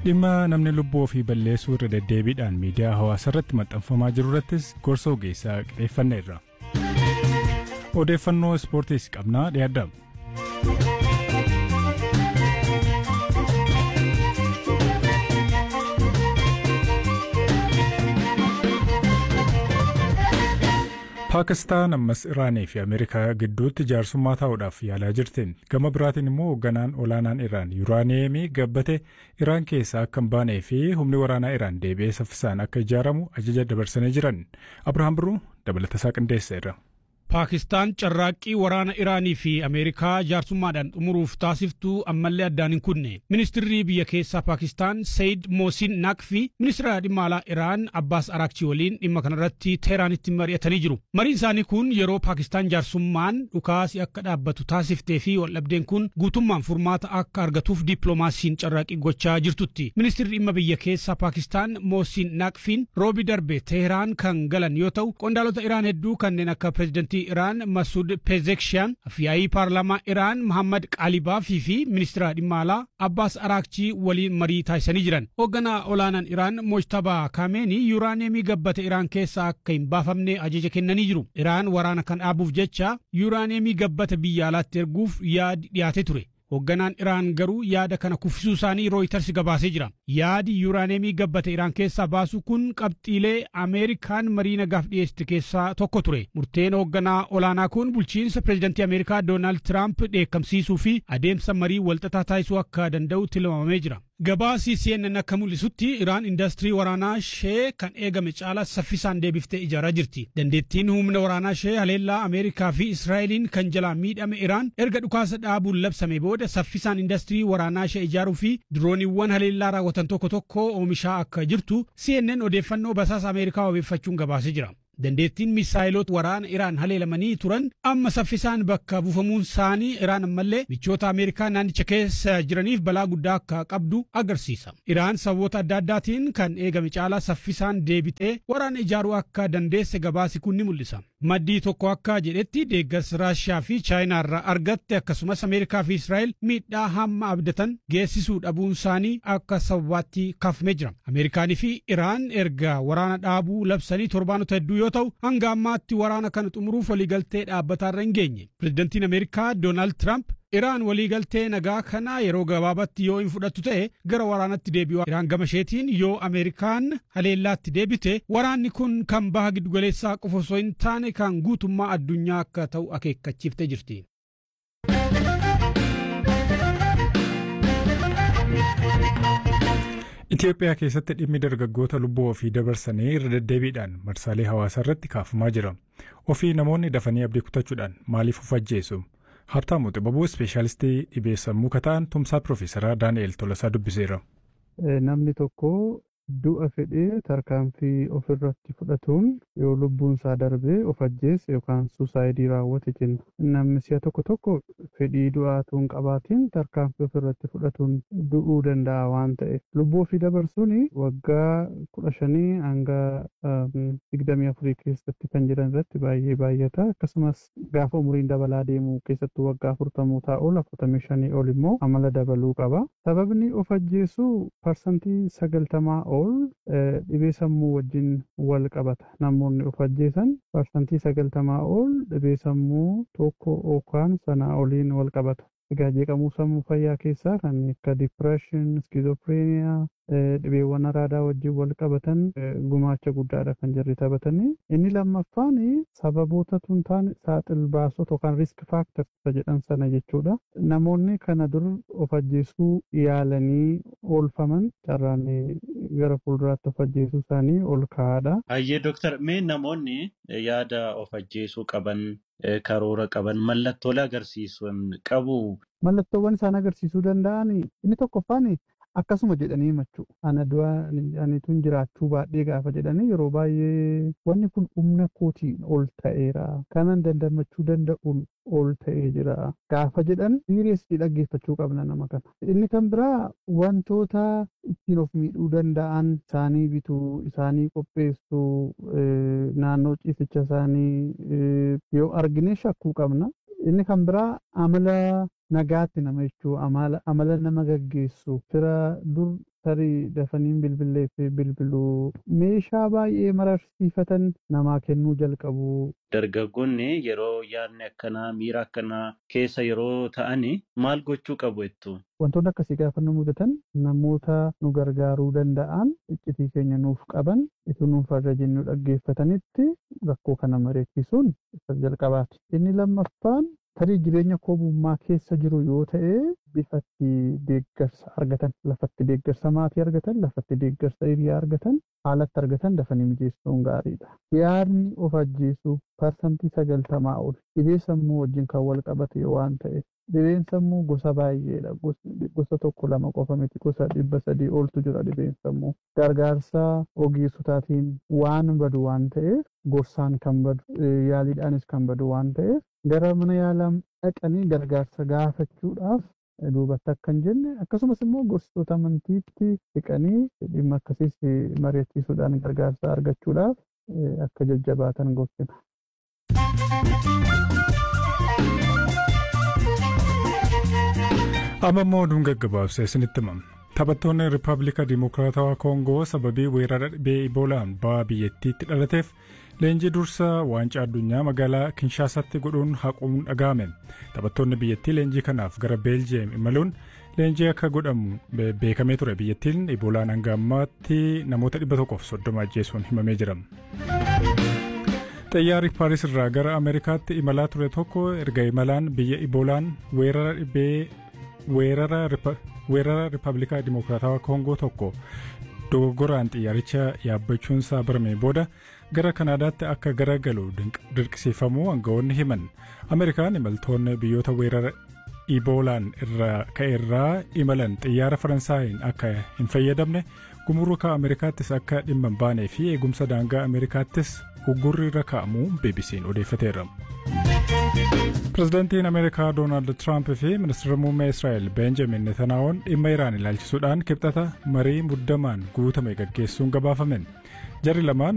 dhimma namni lubbuu ofii balleessuu irra deddeebiidhaan miidiyaa hawaasaa irratti maxxanfamaa jiru irrattis gorsa ogeessaa qixeeffanneerra. Odeeffannoo ispoortiis qabnaa dhiyaadha. Paakistaan ammas Iraanii fi Ameerikaa gidduutti jaarsummaa taa'uudhaaf yaalaa jirtiin gama biraatiin immoo hoogganaan olaanaan Iraan yuuraaniyeemii gabbate Iraan keessaa akka hin baanee fi humni waraanaa Iraan deebi'ee saffisaan akka ijaaramu ajaja dabarsanii jiran Abirahaam Birruu dabalatasaa qindeesseera. Paakistaan carraaqqii waraana Iraanii fi Ameerikaa jaarsummaadhaan xumuruuf taasiftuu ammallee addaan hin kunne. Ministirri biyya keessaa Paakistaan Sayid Moosin Naqfi ministira dhimma alaa Iraan Abbaas Araakchi waliin dhimma kanarratti Teeraanitti mari'atanii jiru. Mariin isaanii kun yeroo Paakistaan jaarsummaan dhukaasi akka dhaabbatu taasiftee fi waldhabdeen kun guutummaan furmaata akka argatuuf dippiloomaasiin carraaqqii gochaa jirtutti. Ministirri dhimma biyya keessaa Paakistaan Moosin Naqfiin roobi darbe Teheraan kan galan yoo ta'u qondaalota Iraan hedduu kanneen akka pireezidantii Iraan Masud Pezekshiyan, yaa'ii paarlaamaa Iraan Muhammad Qaalibaafii fi ministira dhimma alaa Abbaas Araakchii waliin marii taasisanii jiran. Hoogganaa olaanaan Iraan Mojtabaa Kaameenii yuuraaniyeemii gabbate Iraan keessaa akka hin baafamne ajaja kennanii jiru. Iraan waraana kan dhaabuuf jecha yuuraaniyeemii gabbata biyya alaatti erguuf yaadi dhiyaatee ture. Hoogganaan Iraan garuu yaada kana kuffisuu isaanii Rooyiters gabaasee jira. Yaadi yuuraaneemii gabbate Iraan keessaa baasu kun qabxiilee Ameerikaan marii nagaaf dhiyeessite keessaa tokko ture. Murteen hoogganaa olaanaa kun bulchiinsa pireezidantii Ameerikaa Doonaald Tiraamp dheekkamsiisuu fi adeemsa marii walxaxaa taasisuu akka danda'u tilmaamamee jira. Gabaasi CNN akka mul'isutti Iraan indaastirii waraanaa ishee kan eegame caalaa saffisaan deebiftee ijaaraa jirti. Dandeettiin humna waraanaa ishee haleellaa Ameerikaa fi Israa'eliin kan jalaa miidhame Iraan erga dhukaasa dhaabuun labsame booda saffisaan indaastirii waraanaa ishee ijaaruu fi dirooniiwwan haleellaa raawwatan tokko tokko oomishaa akka jirtu CNN odeeffannoo basaasa Ameerikaa wabeeffachuun gabaasee jira. Dandeettiin misaayilota waraana Iraan haleelamanii turan amma saffisaan bakka buufamuun isaanii Iraan ammallee michoota Ameerikaa naannicha keessa jiraniif balaa guddaa akka qabdu agarsiisa. Iraan sababoota adda addaatiin kan eegame caalaa saffisaan deebitee waraana ijaaruu akka dandeesse gabaasi kun ni mul'isa. Maddii tokko akka jedhetti deeggarsa Raashiyaa fi Chaayinaa irraa argatte akkasumas Ameerikaa fi Israa'el miidhaa hamma abdatan geessisuu dhabuun isaanii akka sababaatti kaafamee jira. Ameerikaanii fi Iraan erga waraana dhaabuu labsanii torbaanota hedduu yoo ta'u hanga ammaatti waraana kana xumuruuf waliigaltee dhaabbataarra hin geenye. Pireezidantiin Ameerikaa Doonaald Tiraamp Iraan waliigaltee nagaa kana yeroo gabaabatti yoo hin fudhattu ta'e gara waraanatti deebi'u. Iraan gama isheetiin yoo Ameerikaan haleellaatti deebite waraanni kun kan baha giddugaleessaa qofa osoo hin taane kan guutummaa addunyaa akka ta'u akeekkachiiftee jirti. Itoophiyaa keessatti dhimmi dargaggoota lubbuu ofii dabarsanii irra deddeebiidhaan marsaalee hawaasaa irratti kaafamaa jira. Ofii namoonni dafanii abdii kutachuudhaan maaliif of ajjeesu? Habtaamu Xibabuu ispeeshaalistii dhibee sammuu kata'an tumsaa Piroofeesaraa Daani'el Tolasaa dubbiseera. Namni tokko du'a fedhee tarkaanfii ofirratti fudhatuun yoo lubbuun isaa darbee of ajjeesse yookaan suusaayidii raawwate jenna. Namni si'a tokko tokko fedhii du'aatuu hin qabaatiin tarkaanfii ofirratti fudhatuun du'uu danda'a waan ta'eef. Lubbuu ofii dabarsuun waggaa kudha shanii hanga digdamii afurii keessatti kan jiran irratti baay'ee baay'ata. Akkasumas gaafa umuriin dabalaa deemu keessattuu waggaa afurtamuu taa'u afurtamii shanii ol immoo amala dabaluu qaba. Sababni of ajjeesuu parsantii sagaltamaa ol dhibee sammuu wajjin wal qabata. Namoonni of ajjeesan parsantii sagaltamaa ol dhibee sammuu tokko yookaan sanaa oliin wal qabata. Egaa jeeqamuu sammuu fayyaa keessaa kan akka dipireeshin, skizopireeniyaa, dhibeewwan araadaa wajjin wal qabatan gumaacha guddaadha kan jirri taphatanii. Inni lammaffaan sababoota tun taane saaxil baasota yookaan risk faaktarsa jedhan sana jechuudha. Namoonni kana dur of ajjeesuu yaalanii oolfaman carraan gara fuulduraatti of ajjeesuu isaanii ol ka'aadha. Hayyee dooktar mee namoonni yaada of ajjeesuu qaban karoora qaban mallattoolee agarsiisan qabu. Mallattoowwan isaan agarsiisuu danda'an inni tokkoffaan akkasuma jedhanii himachuu ana du'a aniituun jiraachuu baadhee gaafa jedhanii yeroo baay'ee wanni kun humna kootiin ol ta'eera kanan dandamachuu danda'uun ol ta'ee jira gaafa jedhan siiriyeesii dhaggeeffachuu qabna nama kana inni kan biraa wantoota ittiin of miidhuu danda'an isaanii bituu isaanii qopheessuu naannoo ciisicha isaanii yoo argine shakkuu qabna inni kan biraa amala nagaatti nama jechuu amala nama gaggeessu fira dur tarii dafaniin bilbilee fi bilbiluu meeshaa baay'ee mararsiifatan namaa kennuu jalqabu. Dargaggoonni yeroo yaadni akkanaa miira akkanaa keessa yeroo ta'ani maal gochuu qabu jettu? Wantoonni akkasii gaafa nu mudatan namoota nu gargaaruu danda'an iccitii keenya nuuf qaban itti nuuf irra jennu dhaggeeffatanitti rakkoo kana mari'achiisuun isa jalqabaati. Inni lammaffaan tarii jireenya koomummaa keessa jiru yoo ta'e bifatti deeggarsa argatan lafatti deeggarsa maatii argatan lafatti deeggarsa hiriyaa argatan haalatti argatan dafanii mijeessuun gaariidha. Yaadni of ajjeesuu parsantii sagaltamaa ol dhibee sammuu wajjin kan wal qabate waan ta'e dhibeen sammuu gosa baay'eedha gosa tokko lama qofa miti gosa dhibba sadii oltu jira dhibeen sammuu gargaarsa ogeessotaatiin waan badu waan ta'eef gorsaan kan badu yaaliidhaanis kan badu waan ta'eef gara mana yaalaa dhaqanii gargaarsa gaafachuudhaaf duubatti akka hin jenne akkasumas immoo gorsitoota amantiitti dhiqanii dhimma akkasiis mari'achiisuudhaan gargaarsa argachuudhaaf akka jajjabaatan gorsina. amma immoo oduun gaggabaabsee isinitti himama. Taphattoonni Rippaabilika Dimokiraatawaa Koongoo sababii weerara dhibee Iboolaan ba'a biyyattiitti dhalateef leenjii dursaa waancaa addunyaa magaalaa Kinshaasaatti godhuun haquun dhaga'ame. Taphattoonni biyyattii leenjii kanaaf gara Beeljiyeem imaluun leenjii akka godhamu beekamee ture biyyattiin Iboolaan hanga ammaatti namoota dhibba tokkoof soddoma ajjeesuun himamee jira. Xiyyaarri Paaris irraa gara Ameerikaatti imalaa ture tokko erga imalaan biyya Iboolaan weerara dhibee weerara Rippaabilikaa Dimokiraatawaa Koongoo tokko dogoggoraan xiyyaaricha yaabbachuunsaa barame booda gara Kanaadaatti akka garagalu dirqisiifamuu aangawoonni himan. Ameerikaan imaltoonni biyyoota weerara Iboolaan irraa ka'eerraa imalan xiyyaara Faransaayiin akka hin fayyadamne gumuruka Ameerikaattis akka dhimma hin baanee fi eegumsa daangaa Ameerikaattis uggurri irra kaa'amuu BBC'n odeeffateera. Pireezidaantiin Ameerikaa Doonaald Tiraamp fi ministeera muummee Israa'el Beenjamin Netanaa'oon dhimma Iraan ilaalchisuudhaan kibxata marii muddamaan guutame gaggeessuun gabaafamen. Jarri lamaan